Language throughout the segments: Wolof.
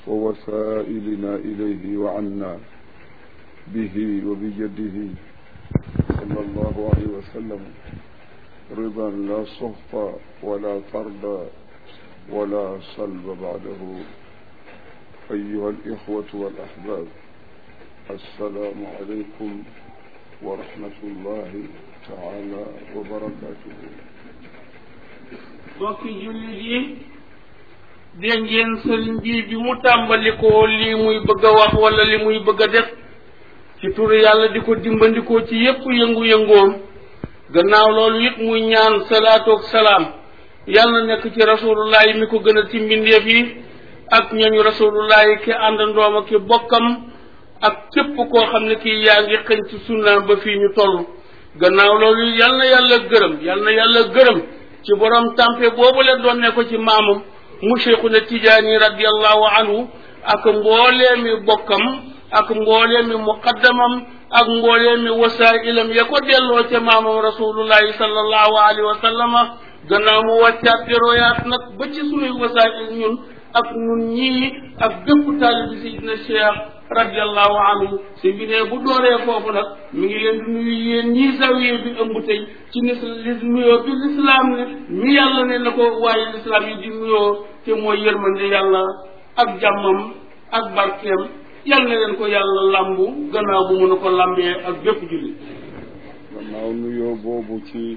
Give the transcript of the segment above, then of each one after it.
ووسائلنا إليه وعنا به وبجده صلى الله عليه وسلم رضا لا صخط ولا طرد ولا صلب بعده أيها الإخوة والأحباب السلام عليكم ورحمة الله تعالى وبركاته mbokki jullit yi dégg ngeen sëriñ bi bi mu tàmbalikoo lii muy bëgg a wax wala li muy bëgg a def ci turu yàlla di ko dimbandikoo ci yépp yëngu-yëngoom gannaaw loolu it muy ñaan salaatu ak salaam yàlla na nekk ci rasulullah yi mi ko gën a ci mbindeef yi ak ñooñu rasulullah yi ki àndandoom ak ki bokkam ak képp koo xam ne kii yaa ngi xëñ ci sunnaam ba fii ñu toll gannaaw loolu yal na yàlla gërëm yal na yàlla gërëm ci borom tàmpe boobu leen doon ne ko ci maamam mu cheikhuna tijaani radiallahu anhu ak mboolee mi bokkam ak mboolee mi muqaddamam ak mboolee mi wasailam ya ko delloo ca maamam rasulullahi sallallahu alayhi wa sallama gannaaw mu wàccaat di royaat nag ba ci sunuy wasail ñun ak ñun ñii ak bépp taalibi sayidina cheikh radiallahu anhu si bi ne bu dooree foofu nag mi ngi leen di nuyu yéen ñii zawiye bi ëmb tey ci nis li nuyoo bi lislaam ne mi yàlla ne na ko waaye lislaam yi di nuyoo te mooy yërmande yàlla ak jàmmam ak barkeem yal na leen ko yàlla làmbu gannaaw bu mun a ko làmbee ak bépp jullit gannaaw nuyoo boobu ci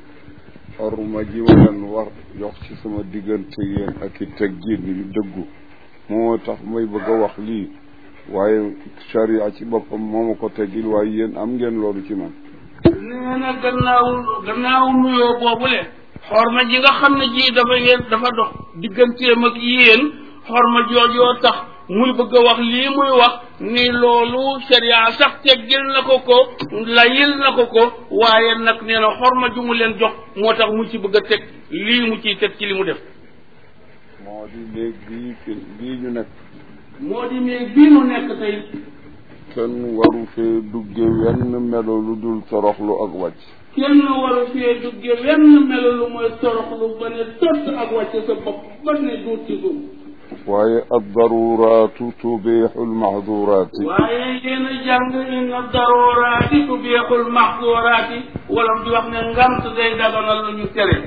orma ji waleen war jox ci sama diggante yéen ak i teggin yu dëggu moo tax may bëgg a wax lii waaye charia ci boppam moo ma ko teggil waaye yéen am ngeen loolu ci man nee na gannaaw gannaaw nuyoo boobule xorma ji nga xam ne ji dafa ngeen dafa dox digganteem ak yéen xorma joojoo tax muy bëgg a wax lii muy wax ni loolu sharia sax teggil na ko ko layil na ko ko waaye nag nee na xorma ju mu leen jox moo tax mu ci bëgg a teg lii mu ciy teg ci li mu def moo di léegi bii fi bii ñu nekk moo di mais bii nu nekk tey kenn waru fee dugge wenn melo lu dul toroxlu ak wàcc kenn waru fee dugge wenn melo lu mooy toroxlu ba ne tott ak wàcce sa bopp ba ne duut ci suuf waaye addaruraatu tubiixu almahduraati waaye yéen a jàng inna daruraati tubiixul maxduraati wala di wax ne ngant day daganal lu ñu tere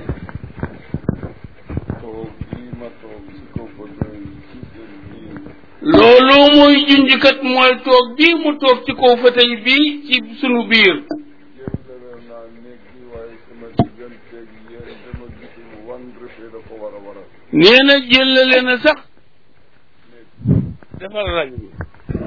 toog bii ma toog ci kaw fauteuil ci seen biir loolu muy junjkat mooy toog bii mu toog ci kaw fauteuil bii ci sunu biir jëndale naa néeg bi waaye sama digganteeg yéen dama gisul wan refee dafa war a war a nee na jëlale na sax defal rajo bi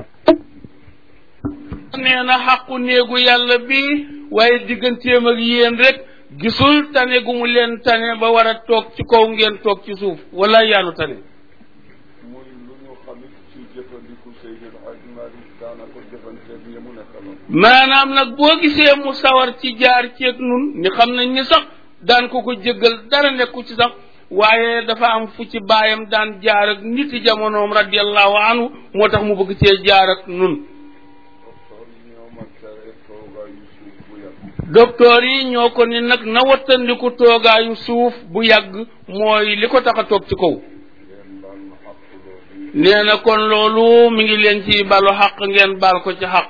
nee na xàqu néegu yàlla bi waaye digganteem ak yéen rek gisul tane gu mu leen tane ba war a toog ci kaw ngeen toog ci suuf wala yaanu tane muy lu ñu xamit ci jëfandiku Seydil Hadj Malick daana ko jëfanteeg ñi mu nekkaloon maanaam nag boo gisee mu sawar ci jaar ceeg nun ni xam nañ ni sax daan ko ko jéggal dara nekku ci sax waaye dafa am fu ci baayam daan jaar ak niti jamonoom radiallahu anhu moo tax mu bëgg cee jaar ak nun docteur yi ñoo ma tere toogaayu suuf bu yàgg docteur yi ñoo ko ni nag na wattandiku toogaayu suuf bu yàgg mooy li ko tax a toog ci kaw ngeen baal ma xàq loolu nee na kon loolu mi ngi leen ci balu xaq ngeen baal ko ci xaq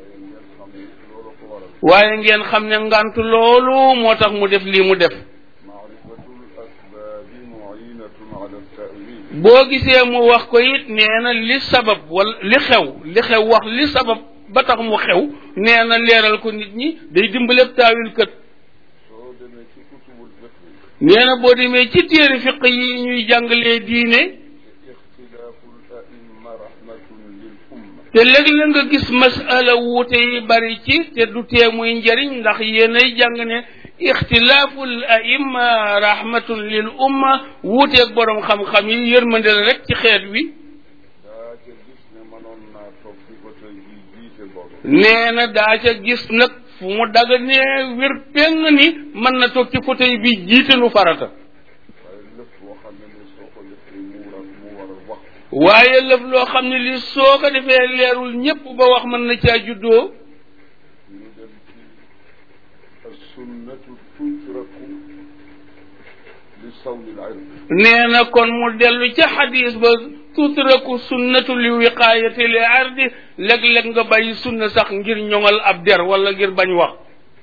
waaye ngeen xam ne loolu ko waral waaye ngeen xam ne ngant loolu moo tax mu def lii mu def maarifatul asbaabi muinatun ala tawil boo gisee mu wax ko it nee na li sabab wala li xew li xew wax li sabab ba tax mu xew nee na leeral ko nit ñi day dimbaleb taawil kët soo demee ci kutubul fiqh nee na boo demee ci téere fiq yi ñuy jàngalee diine ixtilaafu l aimma rahmatun lil umma te léeg-léeg nga gis masala wuute yi bari ci te du tee muy njariñ ndax yéenay jàng ne ixtilaafu l aimma rahmatun lil umma wuuteeg borom xam-xam yi yërmande la rek ci xeet wi daa ca gis ne mënoon naa toog ci fauteuil bi jiite boobu nee na daa ca gis nag fu mu daga nee wér péng ni mën na toog ci fauteuil bi jiite lu farata waaye lépp boo xam ne ne soo ko defee mu war a mu war a wax waaye lëf loo xam ne li soo ko defee leerul ñépp ba wax mën na caa juddoo ñu dem ci assunnatu tutraku li sawlil ilm nee na kon mu dellu ca xadis ba tutraku sunnatu li wiqaayati li ardi léeg-léeg nga bàyyi sunna sax ngir ñoŋal ab der wala ngir bañ wax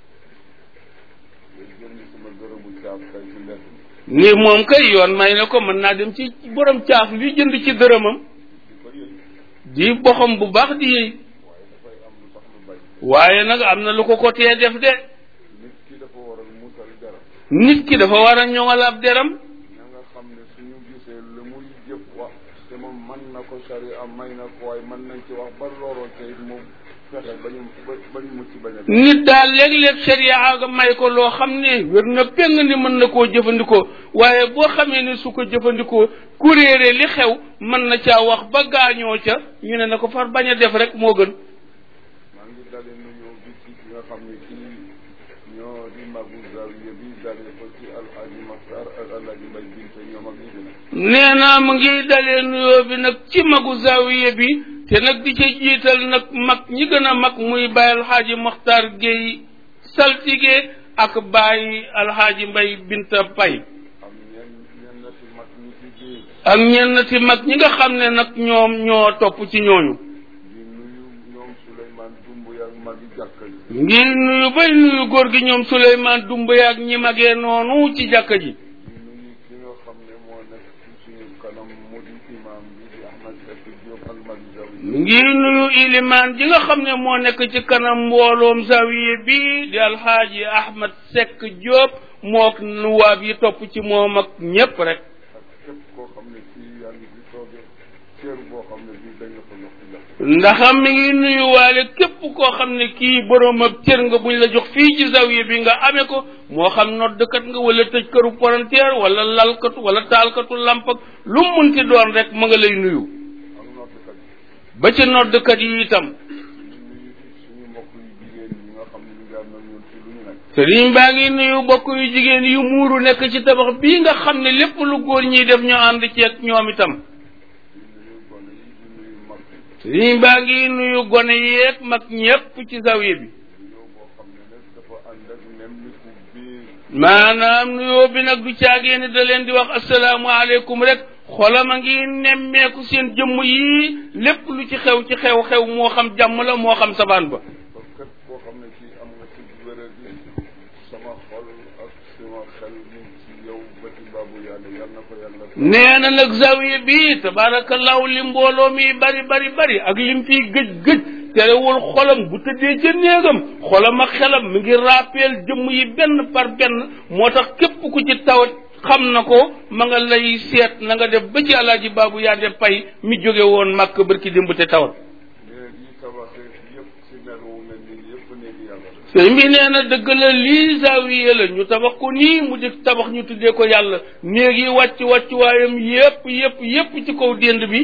jënd sama gërëmu caaf kay ci mbedd mi ni moom kay yoon may na ko mën naa dem ci borom caaf li jënd ci dërëmam di ko yëg di boxam bu baax di yëy waaye dafay am lu tax lu bañ waaye nag am na lu ko ko tee def de nit ki dafa war a musal dara nit ki dafa war a ñoŋal ab deram na nga xam ne suñu gisee lu muy jëf wax te moom mën na ko sari am may na ko waaye mën nañ ci wax ba looloo tey moom fexe ba ñu ba ba ñu mucc bañ a def nit daal léeg-léeg sharia ga may ko loo xam ne wér na péng ni mën na koo jëfandikoo waaye boo xamee ne su ko jëfandikoo ku réere li xew mën na caa wax ba gaañoo ca ñu ne na ko far bañ a def rek moo gën maa ngi dale nuyoo bi ci ki nga xam ne kii ñoo di magu zawiya bi dale ko ci alxaaji Maxtar ak alxaaji Mbay Binte ñoom ak ñi dina nee naa mu ngi dalee nuyoo bi nag ci magu zawiya bi te nag di ca jiital nag mag ñi gën a mag muy bàyyi alxaaji Maxtar Géey saltige ak bàyyi alxaaji Mbay Binta Pay am ñenn ñenn ci mag ñi ci biir ak ñenn ci mag ñi nga xam ne nag ñoom ñoo topp ci ñooñu di nuyu ñoom Souleymane Dumbuya ak magi jàkka ji ngi nuyu bay nuyu góor gi ñoom Souleymane Doumbouya ak ñi magee noonu ci jàkka ji di nuyu ki nga xam ne moo nekk ci suñu kanam mu di imam bi di Ahmad Seck Diop ak magi zawiya ngi nuyu ilimaan ji nga xam ne moo nekk ci kanam mbooloom zawiye bi di alxaaji Ahmad Seck Diop mook nuwaab yi topp ci moom ak ñépp rek ak képp koo xam ne kii yaa ngi fi toogee cër boo xam ne bii dañ la ko jox ci jox ndax mi ngi nuyu waale képp koo xam ne kii boroom ab cër nga buñ la jox fii ci zawiye bi nga amee ko moo xam noddkat nga wala tëj këru palanteer wala lalkatu wala taalkatu lamp ak lu mu munti doon rek ma nga lay nuyu ak noddkat yi ba ci noddkat yi itam ñu nuyu suñu mbokk yu jigéen ñi nga xam ne ñu ngi ànd ak ñun ci lu ñu nekk sëriñ baa ngi nuyu bokk yu jigéen yu muuru nekk ci tabax bii nga xam ne lépp lu góor ñiy def ñu ànd ci ak ñoom itam di nuyu gone yi di nuyu mag yi sëriñ baa ngi nuyu gone yeeg mag ñépp ci zawiye bi nuyoo boo xam ne nag dafa ànd ak nemmiku biir maanaam nuyoo bi nag du caagee ne da leen di wax asalaamualeykum rek xolam a ngi nemmeeku seen jëmm yi lépp lu ci xew ci xew-xew moo xam jàmm la moo xam sabaan ba ba képp koo xam ne kii am nga ci wéral bi sama xol ak sama xel mi ci yow ba ci baabu yàlla yal na ko yàlla nee na nag zawiye bi tabarakallahu li mbooloo mi bari bari bari ak lim fiy gëj gëj terewul xolam bu tëddee ca néegam xolam ak xelam mi ngi rappel jëmm yi benn par benn moo tax képp ku ci tawat xam na ko ma nga lay seet na nga def ba ci alaaji baabu yaa de pay mi jóge woon màkk barki démb te tawat néeg yi tabaxee yëpp ci mel wu mel nii yëpp néegi yàlla la sëñ bi nee na dëgg la lii zawiye la ñu tabax ko nii mu di tabax ñu tuddee ko yàlla néeg yi wàcc wàcc waayam yépp yépp yépp ci kaw dénd bi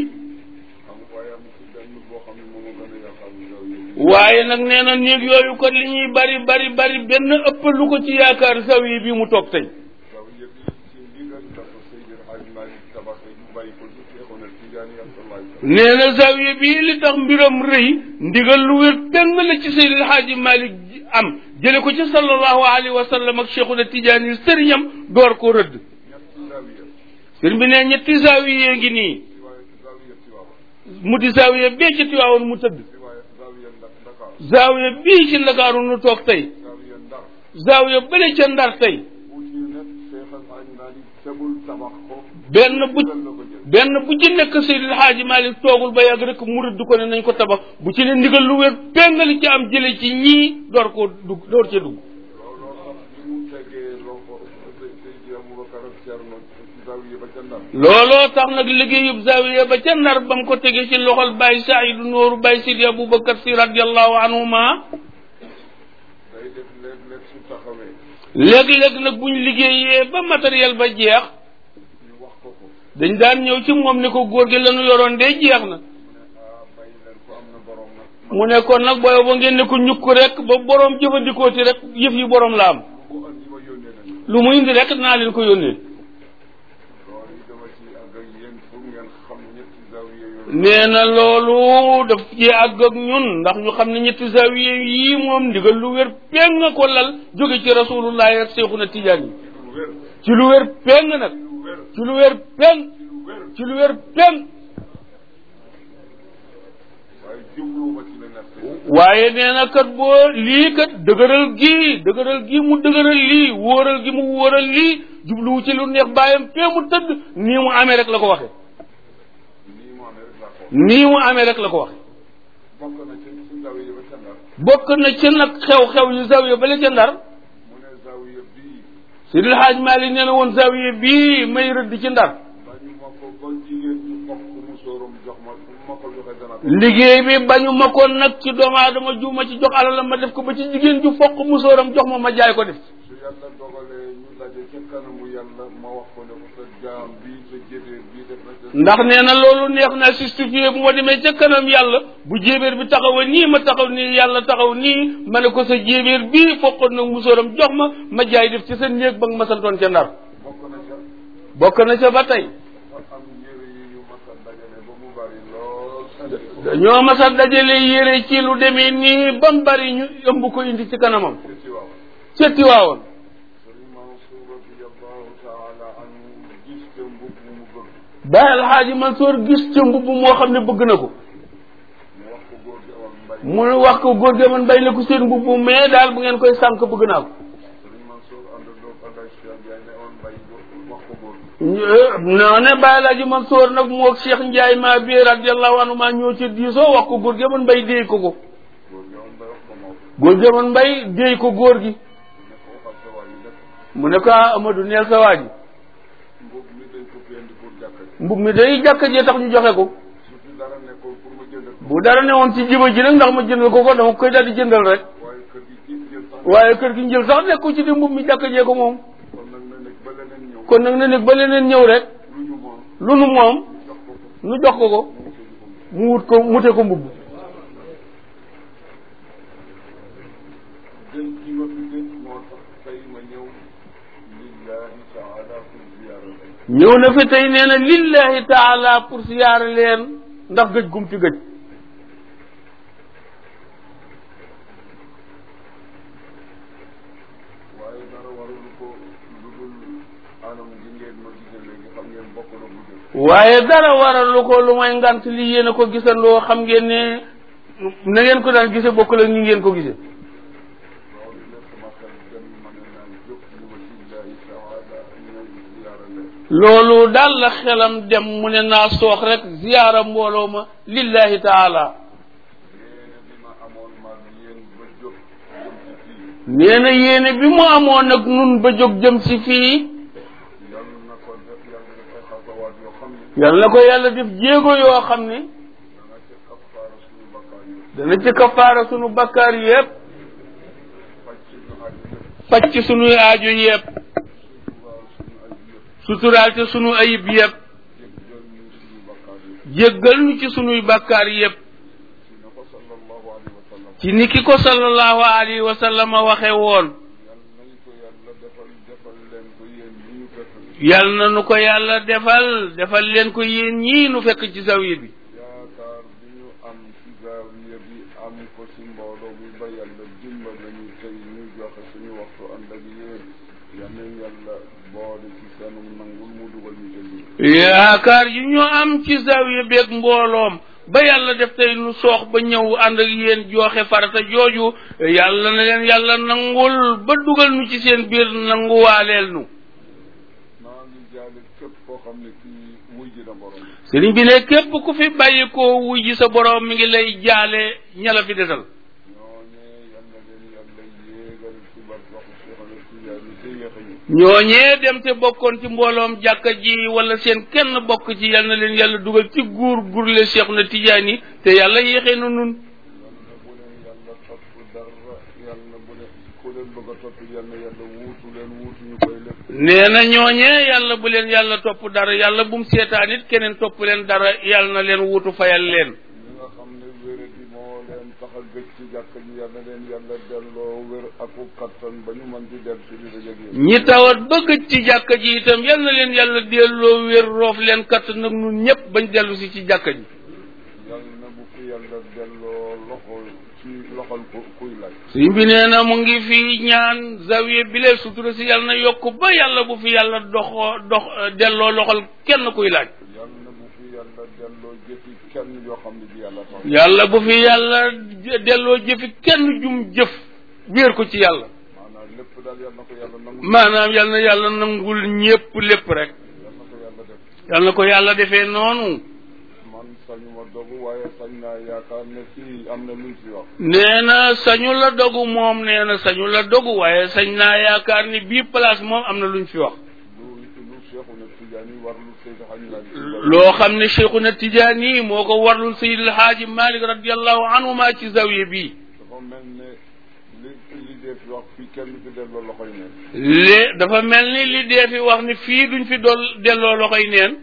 am waaye am ci benn boo xam ne moom a gën a yàqal yow yi waaye nag nee na néeg yooyu kon li ñuy bari bari bari benn ëpp lu ko ci yaakaar zawiye bi mu toog tey waaw yëpp ci ndigal la ko Seydil Hadj Malick tabaxee ñu bàyyi ko ci Seexuna Tijaani sallallahu nee na zawiye bii li tax mbiram rëy ndigal lu wér peng la ci Seydil Hadji Malick am jële ko ci sallallahu alayhi wa sallam ak Cheikhuna Tijaani sëriñam door ko rëdd ñetti zawiya sëriñ bi ne ñetti zawiye ngi nii ci waaye zawiya Tiwaawan mu di zawiye bee ci Tiwaawoon mu tëdd ci waaye zawiya Ndak Dakar zawiye bii ci Ndakaaru nu toog tey zawiya Ndar zawiye bële ca Ndar tey bu ci nekk Seex al Hadj Malick tegul tabax ko benn bu ndigal la ko jël benn bu ci nekk Seydil Hadji Malick toogul ba yàgg rek mu rëdd ko ne nañ ko tabax bu ci ne ndigal lu wér pengali ci am jële ci ñii door koo dugg door ca dugg looloo tax bi mu tegee loxo Seydi Aboubacar ak Cerno ci zawiya ba ca Ndar looloo tax nag liggéeyub zawiya ba ca ndar ba mu ko tegee ci loxol Baye Saïdu Nooru Baye Sidi Aboubacar si radiallahu anhuma day def léeg-léeg su taxawee léeg-léeg nag buñ liggéeyee ba matériel ba jeex ñu wax ko ko dañ daan ñëw ci moom ne ko góor gi lañu yoroon de jeex na mu ne ah bàyyi leen ko am na borom nag mu ne kon nag booy ba ngeen ne ko ñukk rek ba borom jëfandikoo ci rek yëf yi borom la am bu ko andi ma yónnee nañ lu mu indi rek naa leen ko yónnee loolu yi dama ci àgg ak yéen pour ngeen xam ñetti zawiya yooyu nee na loolu daf ci àgg ak ñun ndax ñu xam ne ñetti zawiye yii moom ndigal lu wér peng nga ko lal jóge ci rasulullahi ak Seexuna Tijaan yi lu wér ci lu wér peng nag lu wér ci lu wér peng lu wér ci lu wér peng waaye nee na kat boo lii kat dëgëral gii dëgëral gii mu dëgëral lii wóoral gi mu wóoral lii jubluwu ci lu neex bàyyam fee mu tëdd nii mu amee rek la ko waxe nii mu amee rek laa ko nii mu amee rek la ko waxe bokk na ci si zawiya ba ca Ndar bokk na ci nag xew-xew yu zawiya bale ca ndar mu ne zawiya bii Sidil Haaj Maalik nee na woon zawiya bii may rëdd ci ndar bañu ma ko ba jigéen ñu bokk mu sóoram jox ma bu ma ko joxee dana ko liggéey bi bañu ma ko nag ci doomu aadama ju ma ci jox alalam ma def ko ba ci jigéen ju foq musóoram jox ma ma jaay ko def su yàlla dogalee ñu daje ca kanamu yàlla ma wax ko ne ko sa jaam bii sa jébéer bii def na sa ndax nee na loolu neex na justifié bu ma demee ca kanam yàlla bu jéebéer bi taxawa nii ma taxaw nii yàlla taxaw nii ma ne ko sa jéebéer bii foqoon nag musóoram jox ma ma jaay def ci sa néeg ba nga ma santoon ca ndar bokk na ca bokk na ca ba tey dafa am yére yi ñu mas a dajale ba mu bari lool dañoo mas a dajale yére ci lu demee nii ba mu bari ñu ëmb ko indi ci kanamam ci ci waaw ca Tiwaawoon sëriñ Mansour radiallahu taala anhu gis ca mbubb mu mu bëgg Baay Alxaaji Mansoor gis ca mbubb moo xam ne bëgg na ko mu wax ko góor gi awal mbay mu wax ko góor gi man bay la ko seen mbubb mais daal bu ngeen koy sànk bëgg naa ko sëriñ Mansour ànd doog Alay Cheikh Ndiaye ne awal mbay wax ko góor gi noo ne Baay Alxaaji Mansoor nag moo ak Cheikh Ndiaye maa bi radiallahu anhu maa ñëw ci diisoo wax ko góor gi man bay déey ko ko góor gi awal mbay wax ko moo góor gi man bay déey ko góor gi ne ko waxal sa waa ji def mu ne ko ah Amadou neel sa waa ji mbubb mi dañ ko fi indi pour jàkka ji mbub mi day jàkka jee tax ñu joxe ko su fi dara nekkoon pour ma jëndal ko bu dara ne woon ci jiba ji nag ndax ma jëndal ko ko dama koy daal di jëndal rek waaye kër gi ci jël sax waaye kër gi njël sax nekku ci di mbub mi jàkka jee ko moom kon nag na nekk ba leneen ñëw kon nag na nekk ba leneen ñëw rek lu ñu moom lu nu moom jox ko ko nu jox ko ko mu wut ko mute ko mbubb gën ci ma fi gën moo tax tey ma ñëw lillahi taala pour ziyaara leen ñëw na fi tey nee na lillahi taala pour siyaare leen ndax gëj gum fi gëj waaye dara warul ko lu dul anam gi ngeen ma gisee léegi xam ngeen bokk na bu jël waaye dara waralu ko lu may ngant li yéen a ko gisandoo xam ngeen ne na ngeen ko daan gise bokk la ni ngeen ko gise loolu lépp sama xel dem ma ne naan jóg li ma lillahi taala ñëw ziyaara leen loolu daal la xelam dem mu ne naa soox rek ziyaara mbooloo ma lillahi taala yéene bi ma amoon maag yéen ba jóg jëm ci fii nee na yéene bi mu amoon nag nun ba jóg jëm si fii yal na ko def yàlla def ay xasawaat yoo xam ne yal na ko yàlla def jéego yoo xam ne dana ca kafaara suñu bakkaar yi dana ci kafaara sunu bakkaar yépp faj ci ñu aju yëpp faj ci sunuy aajo yépp waaw suñu aju yëpp suturaal ci sunu ayib yépp jéggal ñu suñu bakkaar yi jéggal ñu ci sunuy bakkaar yépp ci na ko sallallahu alayhi wa sallam ci ni ki ko sallallahu alayhi wa sallam waxe woon yal nañ ko yàlla defal defal leen ko yéen ñi ñu fekk yal na nu ko yàlla defal defal leen ko yéen ñii nu fekk ci zawiya bi yaakaar bi ñu am ci zaawiya bi am ko ci mbooloo bi ba yàlla dimbal nañu tey ñu joxe suñu waxtu ànd ak yéen yal nañ yàlla boole ci seenu nangul mu dugal ñu ca biir yaakaar yi ñu am ci zawiya beeg mbooloom ba yàlla def tey nu soox ba ñëw ànd ak yéen joxe farata jooju yàlla na leen yàlla nangul ba dugal nu ci seen biir nanguwaaleel nu maa ngi jaale képp koo xam ne kii wuy ji na borom sëriñ bi ne képp ku fi bàyyi koo wuy ji sa borom mi ngi lay jaale ña la fi desal ñooñee yal na leen yàlla yéegal ci barke waxu Cheikh Ahmed Tidiane te yéex a ñu ñooñee dem te bokkoon ci mbooloom jàkka ji wala seen kenn bokk ci yal na leen yàlla dugal ci guur gurle Cheikh na Tidiane te yàlla yéexee na nun yal na bu leen yàlla topp dara yal na bu leen ku leen bëgg a topp yal na yàlla wuutu leen wuutu ñu koy lépp nee na ñooñee yàlla bu leen yàlla topp dara yàlla bu mu seetaan it keneen topp leen dara yàlla na leen wuutu fayal leen ñi nga xam ne wére di moo leen tax a gëj ci jàkk ji yal na leen yàlla delloo wér aku kattan ba ñu mën di del si di dajeeg yéen ñi tawat bëgg ci jàkka ji itam yal na leen yàlla delloo wér roof leen katt nag nun ñëpp bañ dellu si ci jàkka ji yal na bu fi yàlla delloo loxo ci loxol ku kuy laaj sëñ bi nee na mu ngi fi ñaan zawiya bi lee sutura si yàlla na yokk ba yàlla bu fi yàlla doxoo dox delloo loxol kenn kuy laaj yal na bu fi yàlla delloo jëfi kenn yoo xam ne ji yàlla tax yàlla bu fi yàlla delloo jëfi kenn jum jëf wéer ko ci yàlla maanaam lépp daal yal na ko yàlla nangu maanaam yal na yàlla nangul ñépp lépp rek yal na ko yàlla def yal na ko yàlla defee noonu man sañuma dogu waaye sañ naa yaakaar ne fii am na luñ fi wax nee na sañu la dogu moom nee na sañu la dogu waaye sañ naa yaakaar ni bii place moom am na luñ fi wax lu lu Seexuna Tijaani war lu Seydi Hajji Maalik loo xam ne Cheikhuna Tijaani moo ko warlul Seydil Haaji Malik radiallahu anhu maa ci zawiya bii dafa mel ne li li dee fi wax fii kenn fi delloo loxoy ne lé dafa mel ni li dee fi wax ni fii duñ fi dool delloo loxoy neen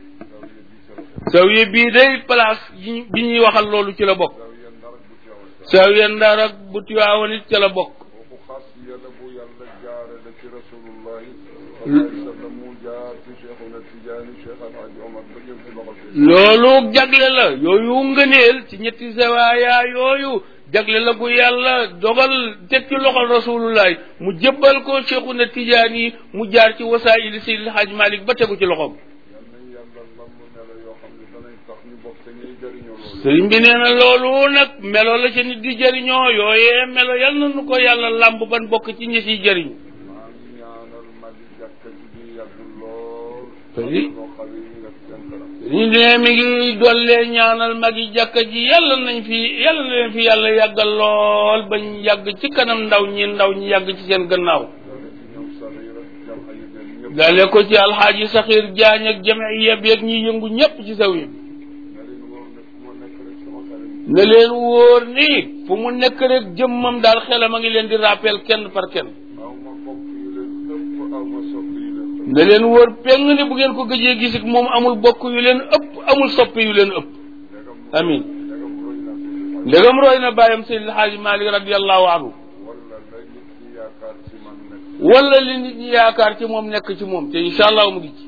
zawiya zawiya bii sero bii day place yi bi ñuy waxal loolu ci la bokk zawiya ndar bu teewal sax zawiya Ndar ak bu Tiwaawan it ca la bokk kooku xas yàlla bu yàlla jaare la ci rasulullahi sallallahu alayhi wa sallam mu jaar ci Seexuna Tijaani Cheikh Alhaji Omar ba jël ci loxo bi loolu jagle la yooyu ngëneel ci ñetti zawaaya yooyu jagle la gu yàlla dogal teg ci loxol rasulullahi mu jébbal ko Cheikhuna Tijaani mu jaar ci wasaayili Seydil Hajj Malik ba tegu ci loxoom yal nañ yàlla lamb melo yoo xam ne danañ tax ñu bokk te ñuy jëriñoo loolu sëriñ bi nee na loolu nag melo la ci nit di jëriñoo yooyee melo yal na nu ko yàlla làmb ban bokk ci ñi ciy jëriñu maa ngi ñaanal magi jàkka ji di yàgg lool Oui. loo xam ne ñu nekk seen kanam ñu ne mi ngi dollee ñaanal magi jàkka ji yàlla nañ fi yàlla na leen fi yàlla yàggal lool bañ yàgg ci kanam ndaw ñi ndaw ñi yàgg ci seen gannaaw dale ci ñoom saxiir ak jam ay yéen ñëpp dale ko ci alxaaji saxiir jaañ ak jamiya bi ak ñi yëngu ñépp ci saw yi nga leen wóor ne fu ma nekk rek sama xarit ne leen wóor ni fu mu nekk rek jëmmam daal xelam a ngi leen di rappel kenn par kenn aw ma bokk yu leen ëpp aw ma sopp yu leen ëpp ne leen wóor peng ni bu ngeen ko gëjee gis ak moom amul bokk yu leen ëpp amul soppe yu leen ëpp ndegam amin ndegam roy na si ndegam roy na bàyyam Seydil Haaji Malik radiallahu anhu wala la nit ñi yaakaar ci man nekk wala li nit ñi yaakaar ci moom nekk ci moom te incha allah mu ngi ci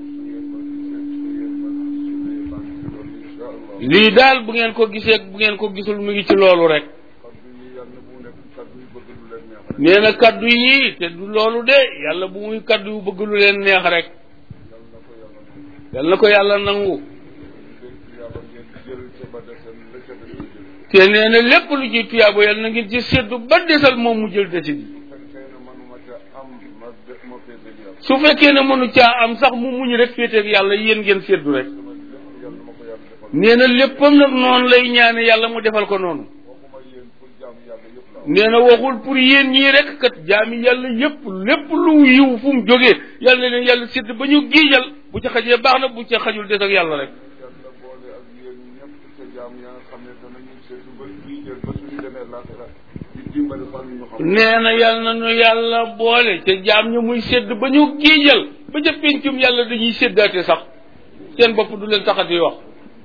loolu su ngeen ma gisee su ngeen ma su ngeen ma loolu incha allah lii daal bu ngeen ko gisee bu ngeen ko gisul mu ngi ci loolu rek kaddu yi yàlla bu nekk kaddu yu bëgg lu leen neex rek nee na kaddu yii te du loolu de yàlla bu muy kaddu yu bëgg lu leen neex rek yàlla na ko yàlla yàlla na ko yàlla nangu nangu dénk yàlla ngeen jël ca ba deseen la ca des jël te nee na lépp lu ci tuyaabo yàlla na ngeen ci séddu ba desal moom mu jël desit bi fekkee ne manuma ca am ma def ma féete ak yàlla su fekkee ne mënu caa am sax mu muñ rek féeteeg yàlla yéen ngeen séddu rek sama lépp yàlla ma ko yàlla defal nee na léppam nag noonu lay ñaane yàlla mu defal ko noonu waxuma yéen pour jaam yàlla yëpp la nee na waxul pour yéen ñii rek kat jaami yàlla yépp lépp lu yiw fu mu jógee yàlla na leen yàlla sédd ba ñu giijal bu ca xajee baax na bu ca xajul des ak yàlla rek yàlla boole ak yéen ñëpp ca jaam ya nga xam ne danañu seetu ba bii jël ba suñu demee laaxira di dimbali fan ñu xam nee na yàlla na nu yàlla boole ca jaam ñu muy sédd ba ñu giijal ba ca péncum yàlla dañuy séddaate sax seen bopp du leen taxati wax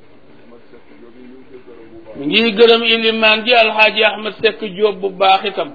ma sekk jooju ñu ngi koy gërëm bu baax mi ngi gërëm ilimaan ji alxaaji ahmad sekk jóob bu baax itam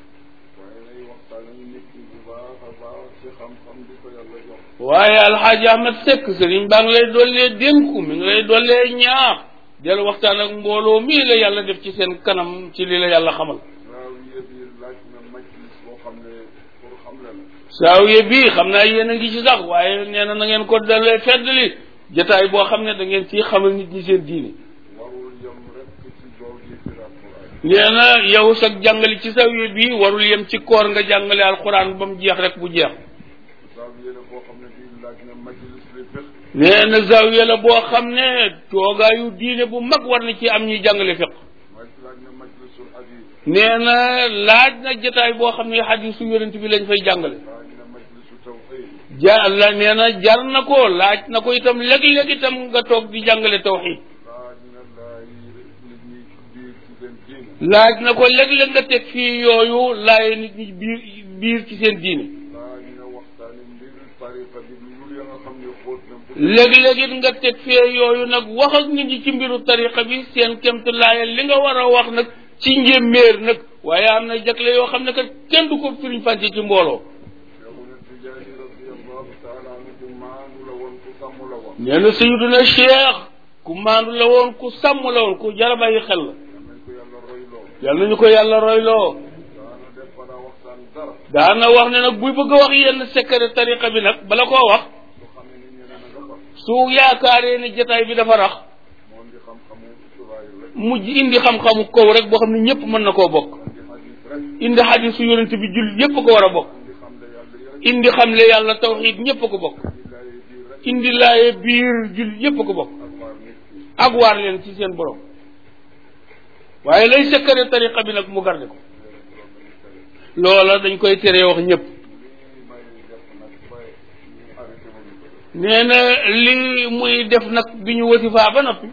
waaye nay waxtaan ak nit ñi bu baax a baax ci xam-xam di ko yàlla jox waaye alxaaji ahmad sekk sëriñ baa ngi lay dollee dénku mi ngi lay dollee ñaax del waxtaan ak mbooloo mii la yàlla def ci seen kanam ci li la yàlla xamal zaawiya bi laaj na majlis boo xam ne pour xam le la saawiye bii xam naa yéen a ngi ci sax waaye nee na na ngeen ko dalee feddali jataay boo xam ne da ngeen ci xamal nit ñi seen diine warul yem rek ci dool yi fi alquran nee na yow sax jàngale ci saawiye bii warul yem ci koor nga jàngale alxuraan ba mu jeex rek bu jeex zaawiya la boo xam ne bii laaj na majlis li fiq nee na zaawiye la boo xam ne toogaayu diine bu mag war na ci am ñuy jàngale fiq maj laaj na majlisul hadis nee na laaj na jataay boo xam ne xadisu yonent bi lañ fay jàngale laaj na majlisu tawxid ja la nee na jar na ko laaj na ko itam léeg-léeg itam nga toog di jàngale tawxid laaj na laay nit ñi biir ci seen diine laaj na ko léeg-léeg nga teg fii yooyu laaye nit ñi biir biir ci seen diine laaj na waxtaani mbir tariqa bi lu ya nga xam ne xóot na bu léeg-léeg it nga teg fee yooyu nag wax ak nit ñi ci mbiru tariqa bi seen kemt laaye li nga war a wax nag ci njéeméer nag waaye am na jagle yoo xam ne kat kenn du ko firiñ fànce ci mbooloo Cheikhuna Tijaani radiallahu taala anhu ku maanu la woon ku sàmm la woon nee na sayiduna cheikh ku maandu la woon ku sàmm la woon ku jar a bàyyi xel la yal yàlla nañ ko yàlla royloo nañu ko yàlla royloo daana def balaa waxtaan dara daana wax ne nag buy bëgg a wax yenn secret tariqa bi nag bala koo wax su xam ne nit ñi ne na nga fa su yaakaaree ne jataay bi dafa rax moom di xam-xamu mujj indi xam-xamu kaw rek boo xam ne ñëpp mën na koo bokk indi xadisu yonent bi jul yëpp ko war a bokk indi xamle yàlla tawxiid ñëpp ko bokk indi laaye biir jul yëpp ko bokk ak waar leen ci seen borom waaye lay sekkare tariqa bi nag mu garde ko loola dañ koy teree wax ñëpp nee na li muy def nag bi ñu wasifaa ba noppi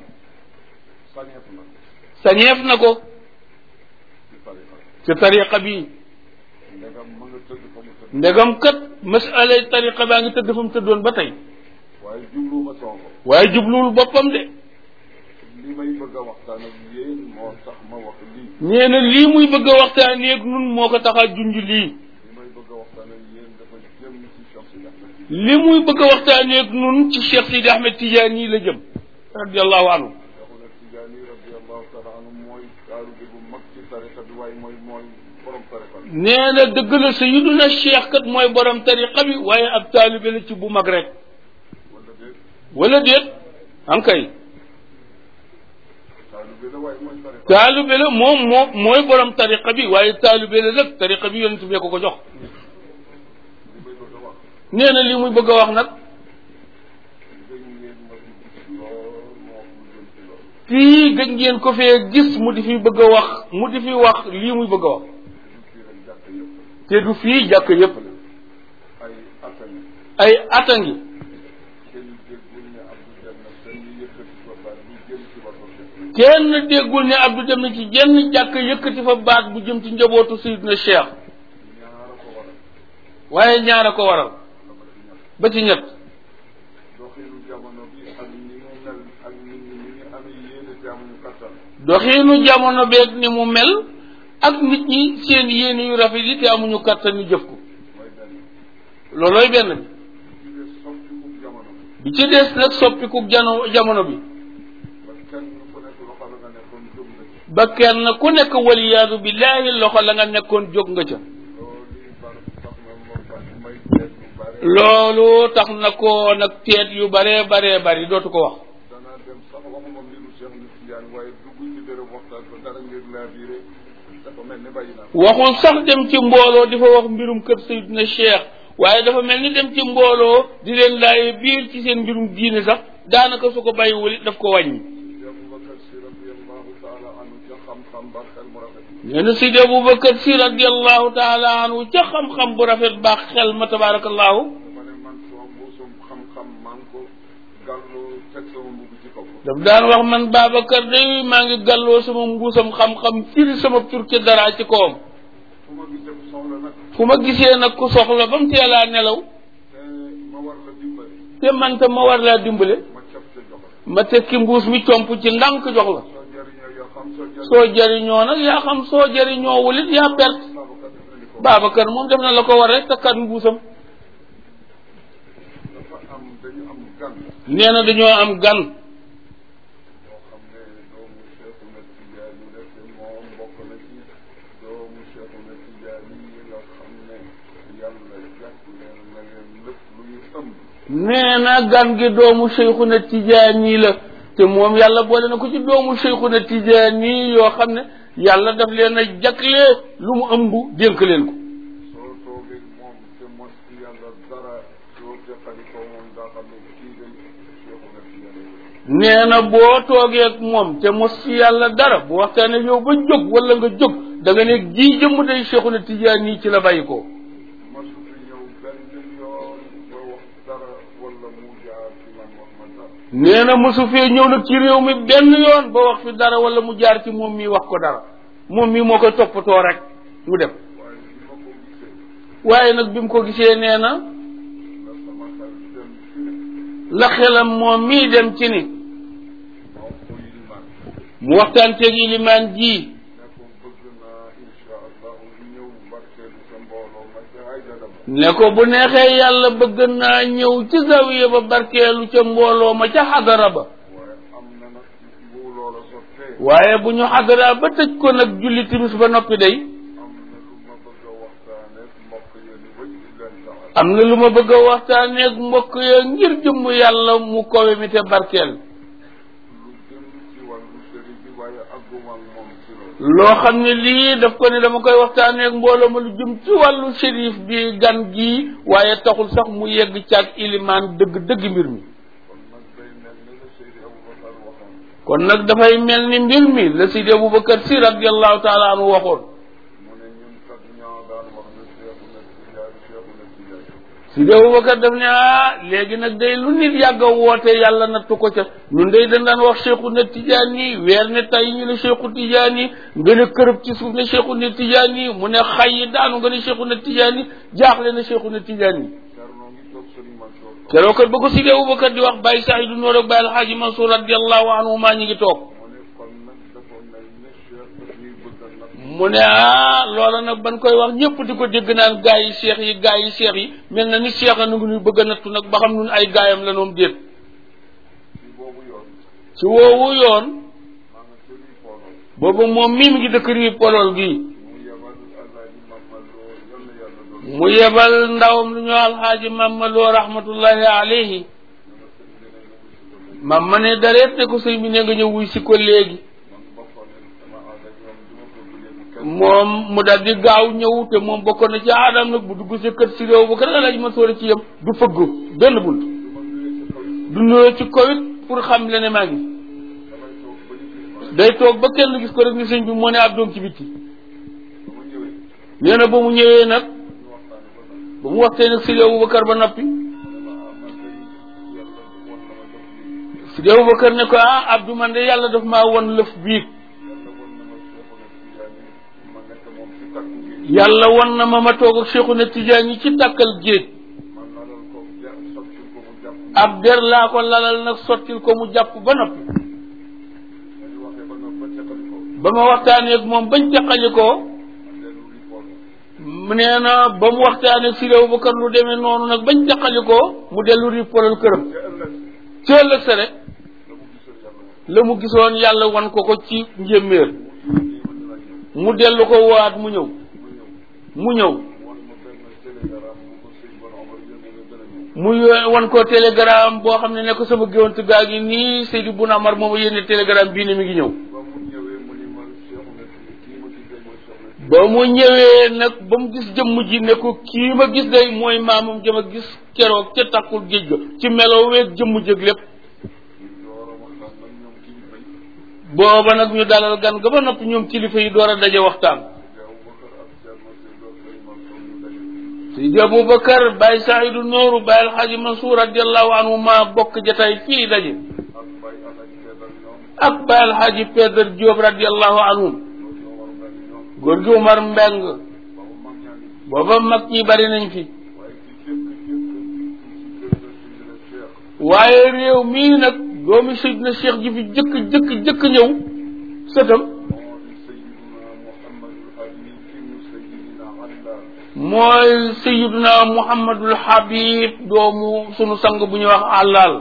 sañeef na ko ci tariqa bi ndegam kat masala tariqa baa ngi tëdd fa mu tëddoon ba tey waaye jubluwuma sonko waaye jubluwul boppam de li may bëgg a waxtaan ak yéen moo tax ma wax lii nee na lii muy bëgg a waxtaanee ak nun moo ko tax a junj lii li may bëgg a waxtaan ak yéen dafa jëm ci Cheikh Sidi Ahmed li muy bëgg a waxtaanee ak nun ci Cheikh Sidi Ahmed Tidiane yi la jëm radiallahu anhu Cheikhuna Tidiane radiallahu taala anhu mooy taalibe bu mag ci tariqa bi waaye mooy mooy borom tariqa bi nee na dëgg la sayiduna cheikh kat mooy borom tariqa bi waaye ab taalibe la ci bu mag rek wala déet wala déet ankay taalibe la waaye mooy tariqa taalibe la moom moo mooy borom tariqa bi waaye taalibe la nag tariqa bi yonent bee ko ko jox li may bëgg a wax nee na li muy bëgg a wax nag dégg ngeen ma fi gis lool moo wax lu jëm ci loolu fii gëj ngeen ko fee gis mu di fi bëgg a wax mu di fi wax lii muy bëgg a wax du fii rek jàkk yëpp te du fii jàkk yépp la ay atani ay ata ngi kenn déggul ne Abdou Diagne dañuy yëkkati ko baat bu jëm ci wàllu Cheikh kenn déggul ne Abdou dem na ci jenn jàkk yëkkati fa baat bu jëm ci njabootu Seydina Cheikh ñaara ko waral waaye ñaara ko waral la ma ci ñett ba ci ñett doxinu jamono bi ak ni mu mel ak nit ñi ni ñu amee yéene te amuñu kattan doxiinu jamono beeg ni mu mel ak nit ñi seen yéene yu rafet yi te amuñu kàttan ñu jëf ko mooy benn loolooy benn bi ci des soppiku jamono bi ci des nag soppiku jano jamono bi ba kenn ku nekk loxo la nga nekkoon jóg na ci ba kenn ku nekk waliyaadu billaahi loxo la nga nekkoon jóg nga ca loolu yi bar tax na moom ba may teet lu bare loolu tax na ko nag teet yu baree baree bari dootu ko wax danaa dem sax waxuma mbiru Cheikh Nit Tidiane waaye dugg ci béréb waxtaan ko dara ngir laa biire dafa mel ni bàyyi naa waxul sax dem ci mbooloo di fa wax mbirum kër Seydina Cheikh waaye dafa mel ni dem ci mbooloo di leen laaye biir ci seen mbirum diine sax daanaka su ko bàyyiwul it daf ko wàññi Abubakar Si radiallahu taala anhu ca xam-xam ba xel mu rafet nee na Sidi Aboubacar si radiallahu taala anhu ca xam-xam bu rafet baax xel ma tabarakallahu dafa ne man sama mbuusum xam-xam maa ngi ko gàllu teg sama mbubb ci kaw daf daan wax man Babacar day maa ngi gàlloo sama mbuusam xam-xam firi sama tur ci dara ci kawam fu ma gisee ku soxla nag fu ma gisee nag ku soxla ba mu teelaa nelaw te ma war la dimbali te man tam ma war laa dimbale ma cap ca jox la ma tekki mbuus mi comp ci ndànk jox la soo jëriñoo yoo xam soo jëriñoo soo jëriñoo nag yaa xam soo jëriñoo wulit yaa perte Babacar def na ni ko Babacar moom def na la ko war rek takkat mbuusam dafa am dañu am gan nee na dañoo am gan boo xam ne doomu Cheikhuna Tijaani la te moom bokk na ci doomu Cheikhuna Tijaani yi nga xam ne yàlla jàpp leen na leen lépp lu ñu ëmb nee na gan gi doomu Cheikhuna Tijaani la te moom yàlla boole na ko ci doomu Cheikhuna Tijaani yoo xam ne yàlla daf leen a jagle lu mu ëmb dénk leen ko soo toogee moom te mos ci yàlla dara soo teqali ko moom daa xam ne kii day Cheikhuna Tijaani la nee na boo toogee ak moom te mos ci yàlla dara bu waxtaanee yow ba jóg wala nga jóg da nga ne jii jëmm day Cheikhuna Tijaani ci la bàyyi ko masu fi ñëw benn yoon ba wax dara wala mu jaar ci man wax ma dara nee na mosu fee ñëw nag ci réew mi benn yoon ba wax fi dara wala mu jaar ci moom mii wax ko dara moom mii moo koy toppatoo rek mu dem waaye bi ma ko gisee waaye nag bi mu ko gisee nee na la sama xel dem ci ne la xelam moom mii dem ci ni moo ko yilimaan mu waxtaan teeg ilimaan ji ne ko bëgg naa insha allahu ñëw barkeelu sa mbooloo ma ca ay jadam ne ko bu neexee yàlla bëgg naa ñëw ci zawiya ba barkeelu ca mbooloo ma ca xadara ba waaye am na nag bu loola sottee waaye bu ñu xadara ba tëj ko nag julli timis ba noppi day am na lu ma bëgg a waxtaanee ak mbokk yéen i wëj di leen taxal am na lu ma bëgg a waxtaaneeg mbokk ya ngir jëmm yàlla mu kowe mi te barkeel lu jëm ci wàllu sëriñ bi waaye àgguma ak moom ci loolu loo xam ne lii daf ko ne dama koy waxtaanee ak mbooloo ma lu jëm ci wàllu shérif bi gan gii waaye taxul sax mu yegg caag ilimaan dëgg dëgg mbir mi kon nag day mel ni la Seydi Aboubacar waxoon kon nag dafay mel ni mbir mi la Sidi Aboubacar si radiallahu taala anhu waxoon mu ne ñun kat ñoo daan wax ne Seexu na Tijaan Seexu na Tijaan Sidi Aboubacar daf ne ah léegi nag day lu nit yàgg a woote yàlla nattu ko ca ñun day dañ daan wax Cheikhu na Tijaan yi weer ne tay ñu ne Cheikhu Tijaan yi nga ne kërëb ci suuf ne Cheikhu na Tijaan yi mu ne xay yi daanu nga ne Cheikhu na Tijaan yi jaaxle na Cheikhu na Tijaan yi Cerno ngi toog Sëriñ Mansour keroog kat ba ko Sidi Aboubacar di wax Baye Saïdou Noor ak Baye Alxaaji Mansour radiallahu anhu maa ñi ngi toog mu ne kon nag dafa mel ne Cheikh daf ñuy bëgg a nag mu ne ah loola nag ban koy wax ñëpp di ko dégg naan gaa yi cheikh yi gaa yi cheikh yi mel na ni cheikh a nu ngi nuy bëgg a nattu nag ba xam nun ay gaayam la noom déet ci boobu yoon ci woowu yoon maa nga sëriñ Pooloo boobu moom mii mi ngi dëkk rii polol gi mu yebal Alaaji Mamadou yal na yàlla doon mu yebal ndawam lu ñu alxaaji mamma loo rahmatullahi alayhi mamma ne dareet ne ko sëñ bi ne nga ñëw wuy si ko léegi man bokkoon na sama aada ñoom du ma ko léegi kenn moom mu dal di gaaw ñëw te moom bokkoon na ci aadam nag bu dugg si kër si réew ba kër alaaji ma sóora ci yem du fëgg benn bunt du ma nuyee sa kaw du nuyoo ci kawit pour xam le ne maa ngi damay toog ba ñu gis ma day toog ba kenn gis ko rek ni sëñ bi moo ne ab doom ci bitti ba ma ñëwee nee na ba mu ñëwee nag ñu waxtaane ba nag ba mu waxtee nag Sidi Aboubacar ba noppi ma ne ma ah man day yàlla woon na ma def lii Sidi Aboubacar ne ko ah Abdou man de yàlla daf maa won lëf biig yàlla woon na ma Seexu na Tijaan yi ma nekk moom ci kàddu gi yàlla won na ma ma toog ak Cheikhuna Tidiane yi ci tàkkal géej man lalal ko ja sottil ko mu jàpp ab der laa ko lalal nag sottil ko mu jàpp ba noppi dañu waxee ba nga ba teqali ko ba ma waxtaanee ak moom bañ teqali ko man dellu ripool mu nee na ba mu waxtaanee ak Sidi Aboubacar lu demee noonu nag bañ teqali ko mu dellu rippolal këram te ëllëg ci ëllëg sa rek la mu gisoon yàlla woon la mu gisoon yàlla wan ko ko ci njéeméer mu nii ma dina ñëw mu dellu ko waat mu ñëw mu ñëw mu ñëw woon ma benn télégramme bu ko sëñ Bon Omar yónnee nga gën a ñëw mu yo- wan ko télégramme boo xam ne ne ko sama géwant gaa ngi nii Seydou Bouna Amar mooma yénne télégramme bii ne mi ngi ñëw ba mu ñëwee mu ni man Seexu na kii ma gisee mooy Seexu na ba mu ñëwee nag ba mu gis jëmm ji ne ko kii ma gis day mooy maamam jëm a gis keroog ca takkul géej ga ci meloo weeg jëmm jëg lépp ñu door a waxtaan nag ñoom kilifa yi booba nag ñu dalal gan ga ba noppi ñoom kilifa yi door a daje waxtaan Seydi Aboubacar ak Thierno Seydou ak Sëriñ Mansour ñu daje Seydi Aboubacar Baye Saïdou Nooru Baye Alxaaji Mansour radiallahu anhu ma bokk jataay fii daje ak Baye Alaaji Keedal ñoom ak Baye Alxaaji Pedar Diop radiallahu anhu loolu ñoo war a mel ni ñoom góor gi Umar Mbeng ba mu mag ñaa ngi booba mag ñi bari nañ fi waaye ki jëkk jëkk ci kër ga Sidina Cheikh waaye réew mii nag doomi Seydina Cheikh ji fi jëkk jëkk jëkk ñëw sëtam moo di Seydina Mouhamadul Habib ibnu Seydina Allah mooy Seydina Muhammadul Habib doomu sunu sang bu ñuy wax àllaal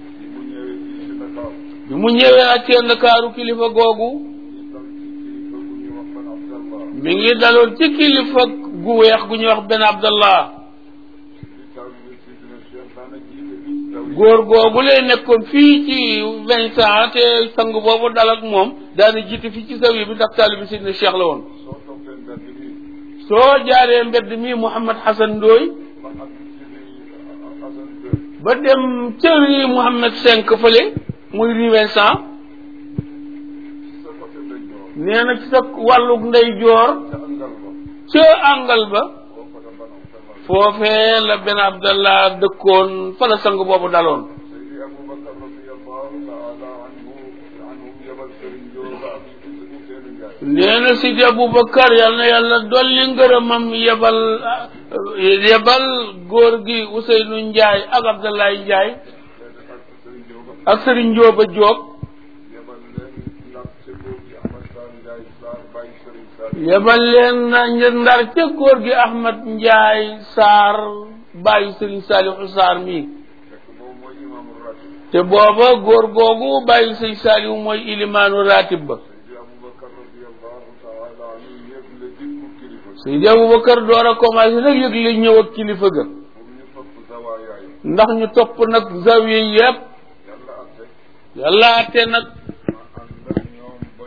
bi mu ñëwee fii ci Dakar bi mu ñëwee ak seen Ndakaaru kilifa googu ñu dal ci kilifa bu ñuy wax ban Abdallah mi ngi daloon ci kilifa gu weex gu ñuy wax Ben Abdallah di taw bi Sidina Cheikh daana jiite fii taw yi góor googu lay nekkoon fii ci vingt ans te sang boobu dal ak moom daana jiite fii ci zawiya bi ndax taalibi Seydina Cheikh la woon soo toppee mbedd bi soo jaaree mbedd mi Mouhamad Hassan Ndoye ba ak ci Assane Deux ba dem ca rue Mouhamad cinq fële muy rue Vincent sa côté ndeyjoor nee na ci sa wàllug ndeyjoor ca angal ba ca àngal ba boo ko da ban Abdallah foofee la Ben Abdallah dëkkoon fa la sang boobu daloon Seydi Aboubacar radiyallahu taala anhu anhum yebal Serigne Diop ak Ousseynou Ndiaye nee na Sidi Aboubacar yal na yàlla dolli ngërëmam yebal yebal góor gi Ousseynou Ndiaye ak Abdoulaye Ndiaye léegi ak Serigne Diop ak Serigne Ndioba Diop yebal leen ndax ca góor gi Ahmad Sall Ndiaye Sarr bàyyi Serigne Sall yebal leen na ndar ca góor gi Ahmad Ndiaye Sarr bàyyi Serigne Saliou Sarr mi fekk moom mooy imaamu ratib te booba góor googu bàyyi Serigne Saliou mooy ilimaanu ratib ba Seydi Aboubacar radiyallahu taala anhu yëg la dikku kilifa Seydi Aboubacar door a commencé nag yëg li ñëw ak kilifa ga pour ñu topp zawaayaay ndax ñu topp nag zawiya yépp yàlla atte yàlla ate nag ma ànd ak ñoom ba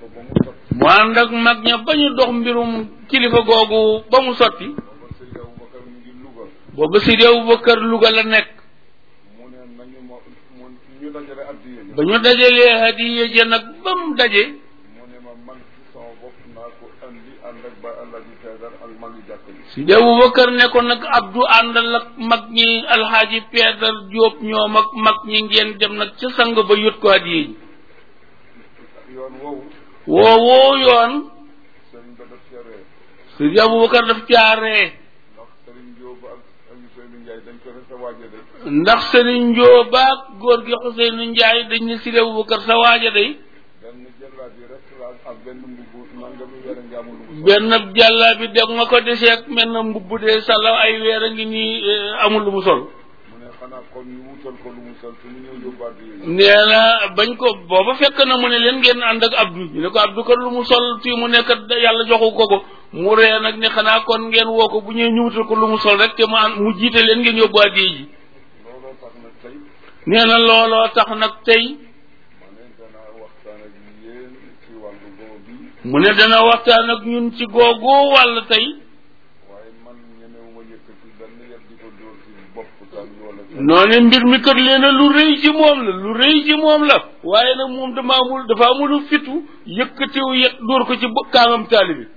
ko ba mu sot mu ànd ak mag ña ba ñu dox mbirum kilifa googu ba mu sotti booba Seydi Aboubacar mu ngi Louga booba Sidi Abubakar Louga la nekk mu ne nañu ma mu ñu dajale addiye ba ñu dajalee hadiya ja nag ba mu daje mu ne ma man ci sama bopp naa ko andi ànd ak ba Alaaji Taydar ak magi jàkk ji Sidi Abubakar ne ko nag Abdou àndal ak mag ñi alxaaji Peedar Jóob ñoom ak mag ñi ngeen dem nag ca sang ba yót ko hadiya ji yoon woowu woowoo yoon sëriñ ba daf ca ree Sidi Abubakar daf caaree ndax sëriñ Jóob ak ak Ousseynou Ndiaye dañ ko rek sa waaja de ndax sëriñ Njóoba ak góor gi Xuseynu Njaay dañ ne Sidi Abubakar sa waaja day benn jëllaat yi rek la ak benn mbubu nangami weer nga amul lu mu sol. benn jàlla bi deg nga ko deseeg mel na mbubb de sala ay weer a ngi nii eh, amul lu mu sol mu ne xanaa kon ñu wutal ko lu mu sol su mu ñëw yóbbaat yi nee na bañ ko booba fekk na mu ne leen ngeen ànd ak Abdou ñu ne ko Abdou kat lu mu sol fii mu nekk yàlla joxu ko ko mu ree nag ne xanaa kon ngeen woo ko bu ñëwee ñu wutal ko lu mu sol rek te mu ànd mu jiite leen ngeen yóbbu addiya ji looloo tax nag tey nee na looloo tax nag tey ma ne danaa waxtaan ak yéen ci wàllu boobu bi mu ne dana waxtaan ak ñun ci googu wàll tey waaye man ñemewuma yëkkati benn yet di ko dóor ci bopp tan wala noone mbir mi kat leena lu rëy ci moom la lu rëy ci moom la waaye nag moom dama amul dafa amul fitu yëkkatiw yet dóor ko ci bo- kaamam taalibi